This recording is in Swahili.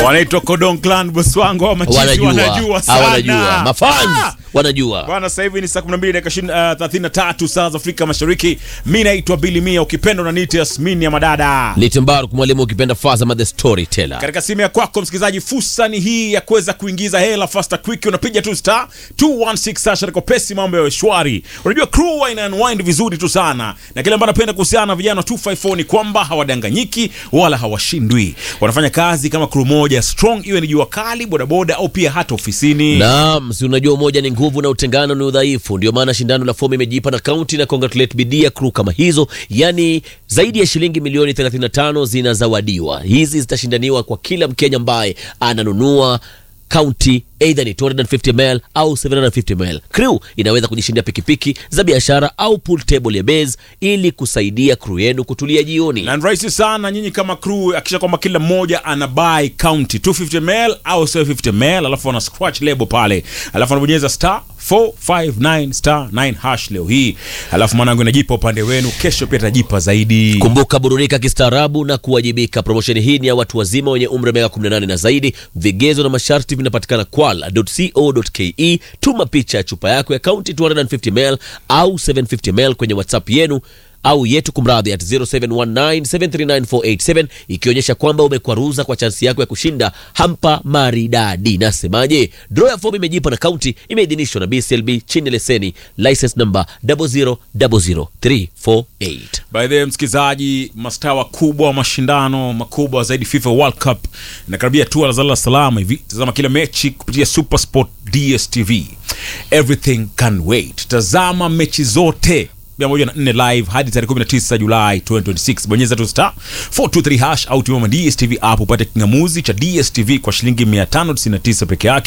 wanaitwa Cordon Clan boss wangu wa machizi wanajua wanajua Ah, sana wanajua mafans Ah! wanajua Bwana, sasa hivi ni saa 12 dakika 20, uh, 33 saa za Afrika Mashariki. Mimi naitwa Billy Mia, ukipenda unaniita Yasmini ya madada. ni Timbaru mwalimu ukipenda Fazama the storyteller Katika simu ya kwako msikilizaji, fursa ni hii ya kuweza kuingiza hela fasta quick. Unapiga tu star 216 sasha kwa pesi, mambo ya shwari. Unajua crew ina unwind vizuri tu sana, na kile ambacho napenda kuhusiana na vijana wa 254 ni kwamba hawadanganyiki wala hawashindwi. Wanafanya kazi kama crew moja strong, iwe ni jua kali, bodaboda au pia hata ofisini. Naam, si unajua umoja ni nguvu na utengano ni udhaifu. Ndio maana shindano la fomu imejipa na kaunti na congratulate bidii ya crew kama hizo, yani zaidi ya shilingi milioni 35 zinazawadiwa. Hizi zitashindaniwa kwa kila Mkenya ambaye ananunua kaunti either ni 250 ml au 750 ml. Crew inaweza kujishindia pikipiki za biashara au pool table ya base ili kusaidia crew yenu kutulia jioni. na ni rahisi sana nyinyi kama crew akisha kwamba kila mmoja ana buy county 250 ml au 750 ml alafu ana scratch label pale alafu anabonyeza star 459 star 9 hash leo hii alafu mwanangu inajipa upande wenu kesho pia itajipa zaidi Kumbuka, burudika kistaarabu na kuwajibika. Promosheni hii ni ya watu wazima wenye umri wa miaka 18 na zaidi. Vigezo na masharti vinapatikana kwala.co.ke. Tuma picha ya chupa yako ya kaunti 250 ml au 750 ml kwenye WhatsApp yenu au yetu kumradhi at 0719739487 ikionyesha kwamba umekwaruza kwa chansi yako ya kushinda hampa maridadi. Nasemaje? Draw ya fomu imejipa na kaunti imeidhinishwa na BCLB chini ya leseni license number 0000348. by the way msikilizaji mastaa wakubwa wa mashindano makubwa zaidi FIFA World Cup inakaribia tu Dar es Salaam hivi tazama kila mechi kupitia Super Sport DStv everything can wait tazama mechi zote 104 live hadi tarehe 19 Julai 2026 bonyeza tu star 423 hash au tumia DStv app upate kingamuzi cha DStv kwa shilingi 599 peke yake